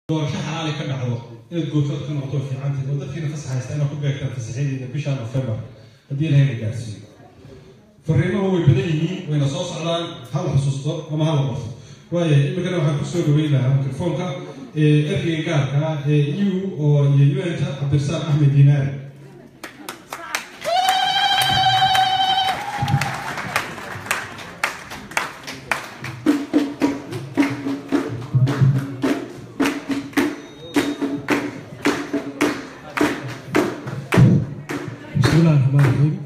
doorasho xalaali ka dhacdo inaad goobtood ka noqoto fiicanteed oo dadkiina fasax haysta inaad ku beegtaan fasaxyadiina bisha nofembar haddii ilahayna gaarsiiyo fariimahu way badan yihiin wayna soo socdaan hala xusuusto ama hala qorto waaya iminkana waxaan kusoo dhaweyn lahaa mikrofoonka ergeyga gaarka ee eu oo iyo un-ta cabdirasaaq axmed dinaari بسم الله الرحمن الرحيم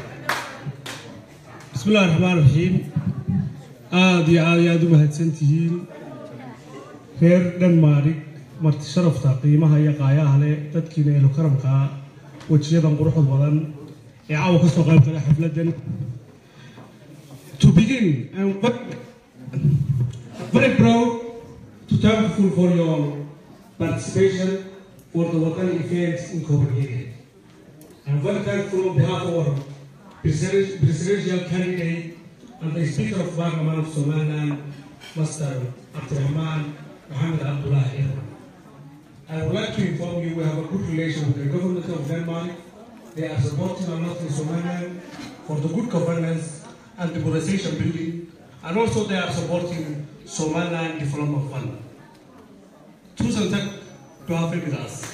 بسم الله الرحمن الرحيم aad iyo aad iyo aad u mahadsantihiin reer dhanmaarig marti sharafta qiimaha iyo qaayaha leh dadkiina eelo karamkaa wejiyadan quruxda badan ee caawa ka soo qayb galay xafladan to begin I'm very, very proud to thankful for your participation for the Wakani events in Copenhagen I'm very thankful on behalf of our president- presidential candidate and the Speaker of Parliament of Somaliland, Master Abdurrahman Mohammed Abdullah. I would like to inform you we have a good relation with the government of Denmark. They are supporting our northern Somaliland for the good governance and democratization building, and also they are supporting Somaliland Development Fund. Tusen tack to have been with us.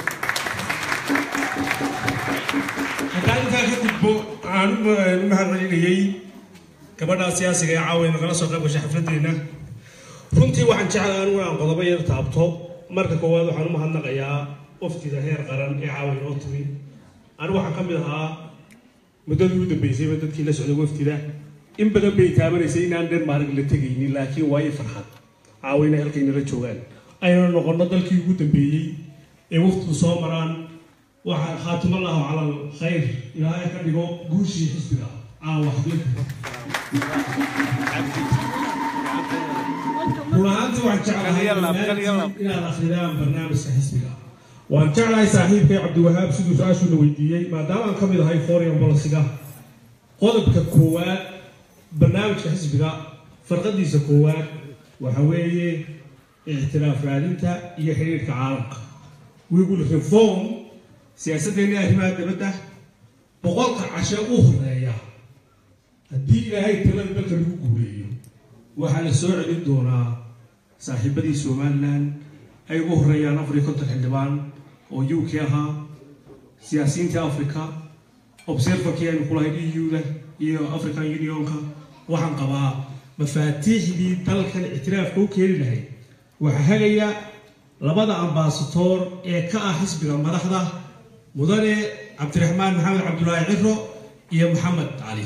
haddaan intaa ka gudbo waxaan u u mahadcelinayey gabadhaa siyaasiga ee caawa nagala soo qayb gashay xafladeenna runtii waxaan jeclaa anigu aan qodobo yar taabto marka koowaad waxaan u mahadnaqayaa waftida heer qaran ee caawa inoo timi anigu waxaan ka mid ahaa muddadii u dambeysayba dadkii la socday waftida in badan bay taabanaysay inaan denmark la tegaynin laakiin waa ii farxad caawayna halkaynala joogaan ayna noqono dalkii ugu dambeeyey ee waftidu soo maraan waxaa khaatim allahu cala alkhayr ilaahay ka dhigo guushii xisbiga caawa xaflada run ahaantii waxaan jeclahay dhammaantiin inaad akridaan barnaamijka xisbiga waan jeclahay saaxiibkay cabdiwahaab siduu su-aashuuna weydiiyey maadaama aan ka mid ahay foreign policyga qodobka koowaad barnaamijka xisbiga farqadiisa koowaad waxa weeye ictiraaf raadinta iyo xiriirka caalamka we will reform siyaasaddeena arrimaha dabadda boqolka cashe u horeeya haddii ilaahay talada dalka lagu guuleeyo waxaa la soo celin doonaa saaxiibadii somalilan ay ugu horeeyaan afar iyo konton xildhibaan oo u k ahaa siyaasiyiintii africa observerkii aynu ku lahayd eu da iyo african unionka waxaan qabaa mafaatiixdii dalkan ictiraafka u keeni lahayd waxaa hagaya labada ambasadoor ee ka ah xisbiga madaxda mudane cabdiraxmaan maxamed cabdulaahi ciro iyo maxamed cali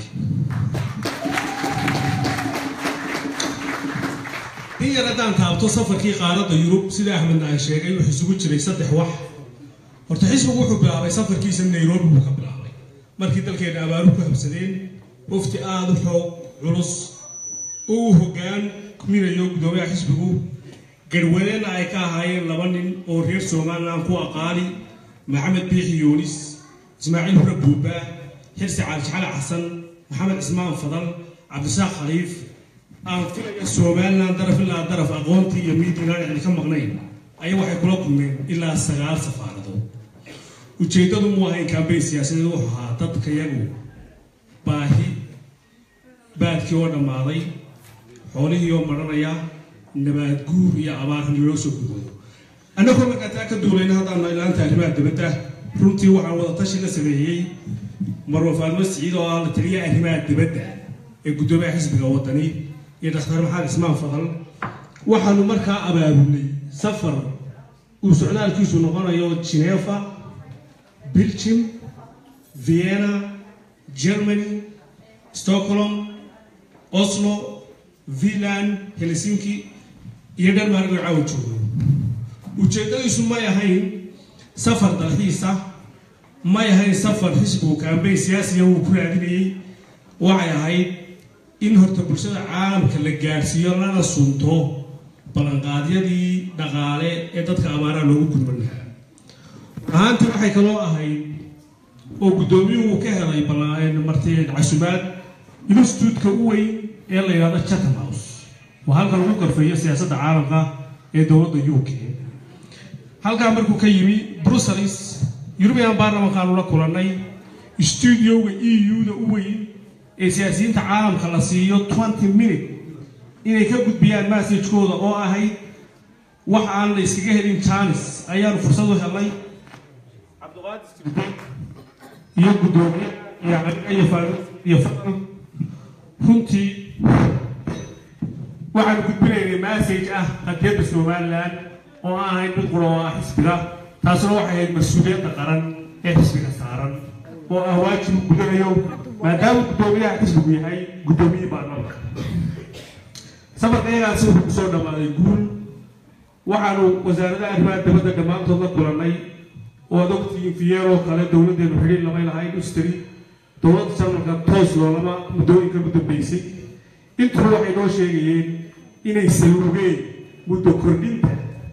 in yar haddaan taabto safarkii qaaradda yurub sida axmedna ay sheegay wuxuu isugu jiray saddex wax horta xisbigu wuxuu bilaabay safarkiisa nairobi buu ka bilaabay markii dalkeena abaaru ku habsadeen wafti aada u xoog culus uu hoggaan minayo guddoomiyaha xisbigu garwadeenna ay ka ahaayeen laba nin oo reer somalilan ku aqaali maxamed biixi yuunis ismaaciil hura buuba xirsi caalishcali xasan maxamed cismaan fadal cabdisaaq khaliif aan filaya somalilan daraf ilaa daraf aqoontii iyo miidiinaan icdi ka maqnayn ayaa waxay kula kulmeen ilaa sagaal safaaradood ujeeddadu mu ahayn kambeyn siyaasadeed wuxuu ahaa dadka yagu baahi baadkii oo dhammaaday xoolihii oo maranaya nabaad guur iyo abaarhan loo soo gudoodo annagoo markaa taa ka duulayna haddaanu ilaanta arrimaha dabadda runtii waxaan wada tashi la sameeyey marwa faadmo siciid oo ah la taliya arrimaha dibadda ee guddoomiyaha xisbiga wadani iyo dhakhtar maxamed ismaan fadal waxaanu markaa abaabulnay safar uu socdaalkiisu noqonayo genefa belgium vienna germany stockholm oslo finland helsinki iyo denmark oo caawa joogo ujeeddadiisu may ahayn safar dalxiisa may ahayn safar xisbigu kaambeyn siyaasiya uu ku raadinayey waxay ahayd in horta bulshada caalamka la gaadhsiiyo lana sunto ballanqaadyadii dhaqaale ee dadka abaaraha loogu gudban lahaa ahaantii waxay kaloo ahayd oo guddoomiyuhu uu ka helay marti casumaad instituutka u weyn ee la yidhahdo chatham house waa halka lagu garfeeyo siyaasadda caalamka ee dowladda u k halkaa markuu ka yimi brussels european baarlamankaanu la kulannay stuudioga e u-da u weyn ee siyaasiyiinta caalamka la siiyo twenty minute inay ka gudbiyaan massajkooda oo ahayd wax aan la iskaga helin janis ayaanu fursad u helnay iyo guddoomiye iyo caliga iyo faaruq iyo fadal runtii waxaanu gudbinaynay massage ah qadiyadda somalilan oo aan ahayn mid qura oo ah xisbiga taasuna waxay ahayd mas-uuliyadda qaran ee xisbiga saaran oo ah waajibu gudanayo maadaama guddoomiyaha xisbigu yahay guddoomiye baarlamanka safarka iyagaasi wuxuu kusoo dhammaaday guul waxaanu wasaaradaha arrimaha dabadda dhammaantood la kulannay oo ad ogtihiin fiyeeroo kale dowladdeenu xidhiir lamay lahayn ustri dowladda jarmalka toos loolama muddooyinka u dambeysay intuba waxay noo sheegayeen inay salugeen muddo kordhinta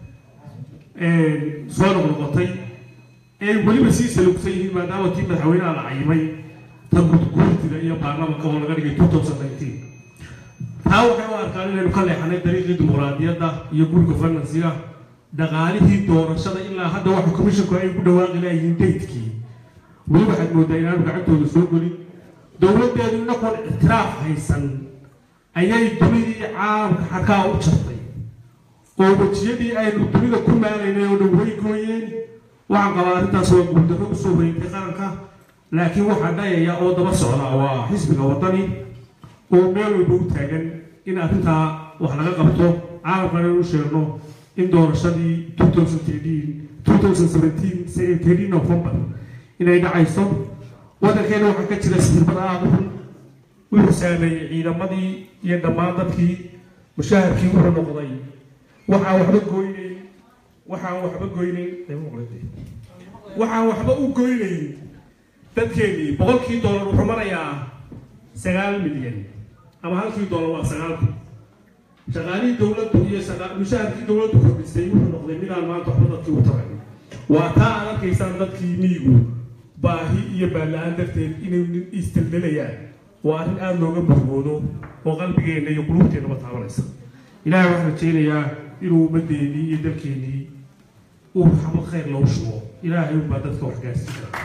soo noqnoqotay ee weliba sii salugsan yihiin maadaama tii madaxweynaha la cayimay ta gudguurtida iyo baarlamanka oo laga dhigay two thousand nineteen taa waxay u arkaan inaynu ka leexanay dariiqii dimuqraadiyadda iyo guriga finansiga dhaqaalihii doorashada ilaa hadda waxa commissionku ay ku dhawaaqi laayihiin daydkii weli waxaad moodaa inaanu gacantooda soo gelin dowladdeedu inakoon ictiraaf haysan ayay dunidii caalamka xarkaa u jartay oo wejiyadii aynu dunida ku maalaynay oo dhan way gooyeen waxaan qabaa arrintaas waa guuldarro usoo wareegtay qaranka laakiin waxaa dhayaya oo daba socda waa xisbiga waddani oo meel walba u taagan in arrintaa wax laga qabto caalamkan inuu sheegno in doorashadii november inay dhacayso waddankeena waxaa ka jira sirmad aada xun wuxuu saameeyey ciidamadii iyo dhammaan dadkii mushaharkii wuxuu noqday waxaan waxba goynayn waxaan waxba goynayn waxaan waxba u goynayn dadkeedii boqolkii doolar wuxuu marayaa sagaal milyan ama halkii doolar waa sagaal kun shaqaalihii dowladdu iyo mushaharkii dowladdu kordhisay wuxuu noqday midaan maanta waxba dadkii u taray waa taa aad arkaysaan dadkii miyigu baahi iyo baalla-aan darteed inay istildelayaan waa arrin aada looga murugoodo oo qalbigeenna iyo quluubteennaba taabanaysa ilaahay waxaan rajaynayaa inuu ummadeennii iyo dalkeennii uu xabad khayr loogu shubo ilaahay unbaa dadka wax gaarsiin kara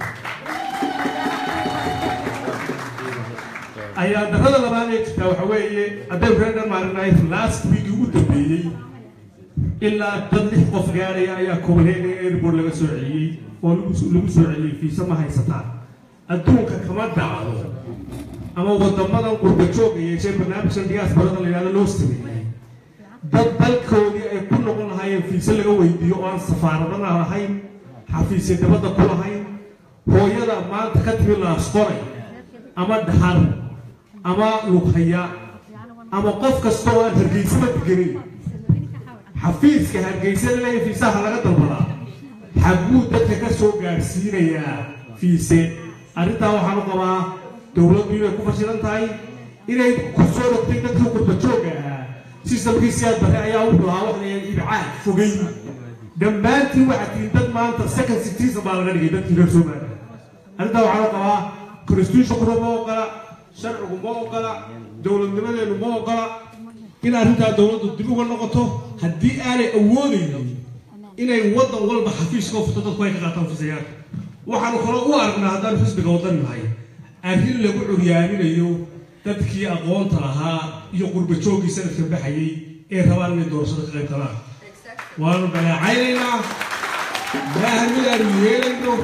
ayaa darada labaad ee jirtaa waxa weeye haddaynu reer dhanmaarinahay last week ugu dambeeyey ilaa dad lix qof gaaraya ayaa copenhagen airport laga soo celiyey oo lagu soo celiyey fiisa ma haysataan adduunka kama dhacdo ama wadamadan qurba jooga yeeshee barnaamijkan diyaasbarada la yidhahdo loo sameeyey dad dalkoodii ay ku noqon lahaayeen fiise laga weydiiyo oo aan safaaradana lahayn xafiisya dabadda ku lahayn hooyada maanta ka timi laasqoray ama dhaxar ama lughaya ama qof kasta oo aan hargeysaba degenin xafiiska hargeysada leeya fiisaha laga dalbadaa xagguu dadka ka soo gaadhsiinayaa fiise arrintaa waxaan u qabaa dowladdu inay ku fashilan tahay inay ku soo rogtay dadkii qurba joogga ahaa sistamkii siyaad bare ayaa wuxuu ahaa wax layahay ibcaad fogeyn dhammaantiin waxaad tihiin dad maanta second citizen baa laga dhigay dadkii reer soomaaliya arrintaa waxaan u qabaa constitutionkuna ma ogola sharcigu ma ogola dowladnimadeenu ma ogola in arrintaa dowladdu dib uga noqoto haddii aanay awoodaynin inay waddan walba xafiiska u furto dadku ay ka qaataan fisayaadka waxaanu kaloo u aragnaa haddaanu xisbiga waddan nahay arrin lagu curyaaminayo dadkii aqoonta lahaa iyo qurba jooggii sanadka baxayay ee rabaan inay doorashada ka qayb galaan waanu dhaleecaynaynaa maaha midaanu yeelayno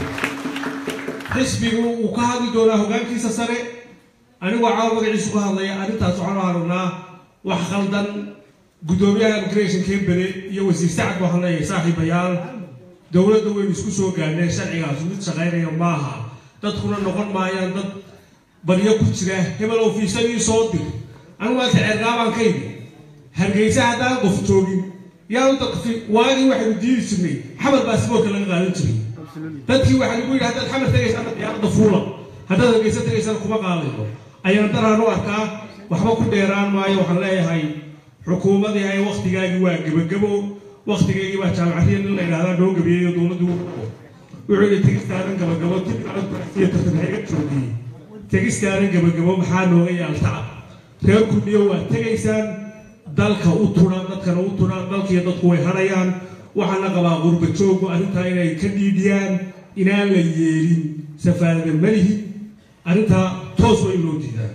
xisbigu uu ka hadli doonaa hoggaankiisa sare anigoo caawa magaciisu ka hadlaya arrintaas waxaanu aragnaa wax khaldan guddoomiyaha immigration kembele iyo wasiir sacad waxaan leeyahay saaxiibayaal dowladda waynu isku soo gaadhneen sharcigaas mid shaqaynaya maaha dadkuna noqon maayaan dad baryo ku jira hebelow fiisadii soo dir anigu maanta ceergaabaan ka yimi hargeysa haddaan qof joogin yaanu dadki waagii waxaynu diidi jirnay xamar baasboorka laga qaadan jiray dadkii waxaa lagu yidhi haddaad xamar tegaysa ama diyaaradda fuula haddaad hargeysa tegaysana kuma qaadayno ayaan daraan u arkaa waxba ku dheeraan maayo waxaan leeyahay xukuumadii ay waktigaagii waa gebagabo waktigaygii baa jaamacadiya nin la yidhahdaa noo gabeeyo dowladdu wuxuu yidhi tegistaadan gabagabo iyo tartanhayga joogiyey tegistaadan gabagabo maxaa nooga yaaltacab reer kudhiyo waa tegaysaan dalka u tunaan dadkana u tunaan dalkiiyo dadku way hadhayaan waxaana qabaa qurba jooggu arrintaa inay ka dhiidhiyaan inaan la yeelin safaarada malihi arrintaa toos waa in loo diidaa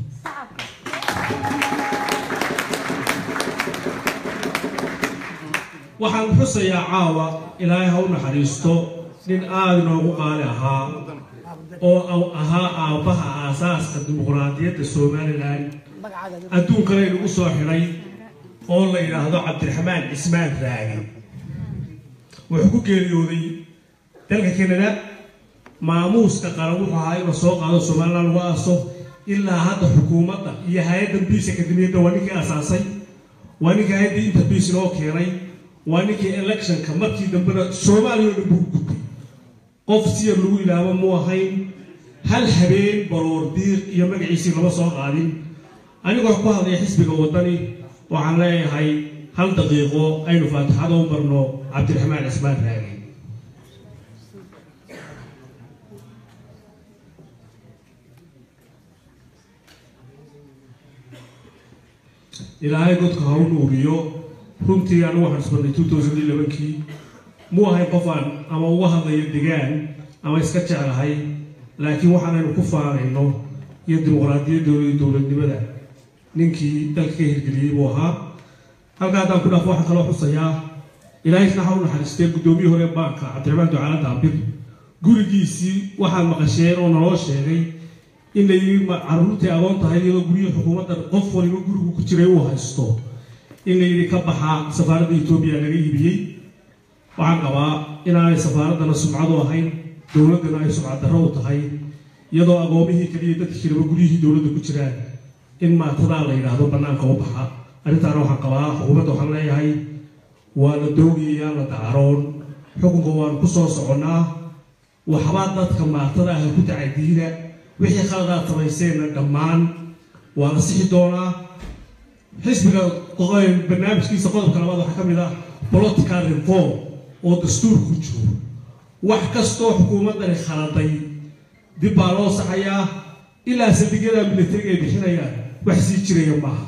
waxaan xusayaa caawa ilaahay ha u naxariisto nin aada inoogu qaali ahaa oo ahaa aabbaha aasaaska dimuqraadiyadda somalilan adduunkana inagu soo xidhay oo la yidhaahdo cabdiraxmaan cismaan raagi wuxuu ku geeriyooday dalka canada maamuuska qaran wuxuu ahaa inuu soo qaado somalilan lagu aaso ilaa hadda xukuumadda iyo hay-adda biis akademiyadda waa ninkii asaasay waa ninkii hay-adda interbiis inoo keenay waa ninkii electionka markii dambena soomaaliya oo dhan buu gudbay qof siyar lagu ilaabo mu ahayn hal habeen baroor diiq iyo magaciisii lama soo qaadin anigoo ku hadlaya xisbiga waddani waxaan leeyahay hal daqiiqo aynu faatixada u marno cabdiraxmaan cismaan raagi ilaahay godka ha u nuuriyo runtii anigu waxaan isbarnay two thousand iyo labankii mu ahayn qofaan ama uga hadlayo degaan ama iska jeclahay laakiin waxaanaynu ku faanayno iyo dimuqraadiyaddooda iyo dowladnimada ninkii dalka ka hirgeliyey buu ahaa halka haddaan ku dhaafo waxaan kaloo xusayaa ilaahayna ha u naxariistee guddoomiyii hore baanka cabdiraxmaan ducaala daabir gurigiisii waxaan maqasheen oo naloo sheegay in la yidhi carruurtii agoon tahay iyadoo guryihii xukuumadda qof waliba gurigu ku jiray uu haysto in la yidhi ka baxa safaaradda etoobiya laga iibiyey waxaan qabaa inaanay safaaraddana sumcadu ahayn dowladdana ay sumcad darro u tahay iyadoo agoomihii keliya dadkii kaleba guryihii dowladda ku jiraan in maatadaa la yidhaahdo bannaanka u baxa arrintaana waxaan qabaa xukuumadda waxaan leeyahay waa la doogayayaan la dacaroon xukunka waanu ku soo soconnaa waxbaa dadka maatada ah ku tacadiida wixii khaladaad samayseenna dhammaan waa la sixi doonaa xisbiga barnaamijkiisa qodobka labaad waxaa ka mid ah political reform oo dastuurka ku jiro wax kastoo xukuumaddani khaladay dib baa loo saxayaa ilaa saldhigyada militariga ay bixinayaan wax sii jiraya maaha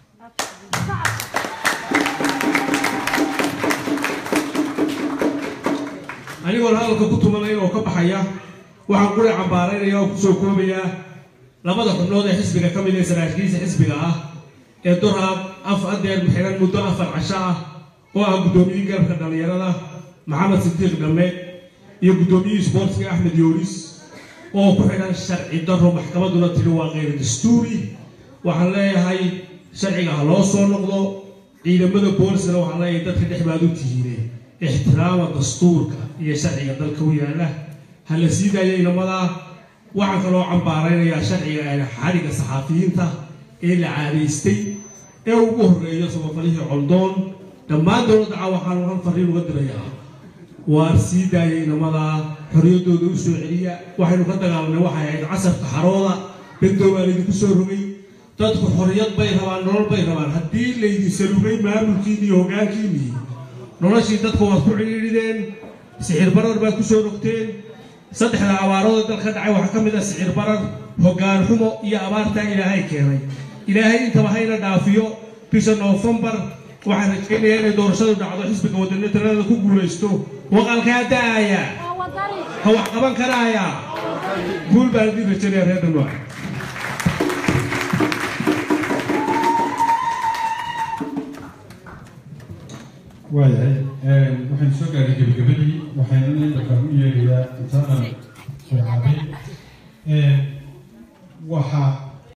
anigoona hadalka ku tumanaya oo ka baxaya waxaan quri cambaaraynaya oo kusoo koobayaa labada xubnood ee xisbiga ka mid ee saraakiisa xisbiga ah ee duraad af adeer xiran muddo afar casho ah oo ah guddoomiyihii garabka dhallinyarada maxamed sidiiq dhamme iyo guddoomiyihii isboortiga axmed yoolis oo ku xidhan sharci darro maxkamadduna tiri waa keyr dastuuri waxaan leeyahay sharciga ha loo soo noqdo ciidamada boolisna waxaan leeyahay dadka dhex baad u tihiine ixtiraama dastuurka iyo sharciga dalka u yaala ha la sii daayo inamadaa waxaan kaloo cambaaraynayaa sharciga xadhigga saxaafiyiinta ee la caadaystay ee ugu horreeyo samafalihii coldoon dhammaan dowladda caa waxaanu hal fariin uga dirayaa waar sii daaya inamadaa xorriyaddooda u soo celiya waxaynu ka dagaalanay waxay ahayd casarka xarooda bendow baa laydinku soo rogay dadku xorriyad bay rabaan nolol bay rabaan haddii laydin salugay maamulkiinni iyo hoggaankiinnii noloshii dadka waad ku cidhiidhideen sixir barar baad ku soo rogteen saddexda abaarooda dalka dhacay waxaa ka mid ah sicir barar hoggaan xumo iyo abaartaa ilaahay keenay ilaahay intaba hayna dhaafiyo bisha noofembar waxaan rajaynayaa inay doorashadu dhacdo xisbiga wadani talada ku guulaysto waqalkaa da'aya ha wax qaban karaaya guul baan idin rajaynaya reer dhanwaa waayahay waxaynu soo gaadhay gebagabadii waxaynu imika u yeedhayaa intaanan soo caabay waxaa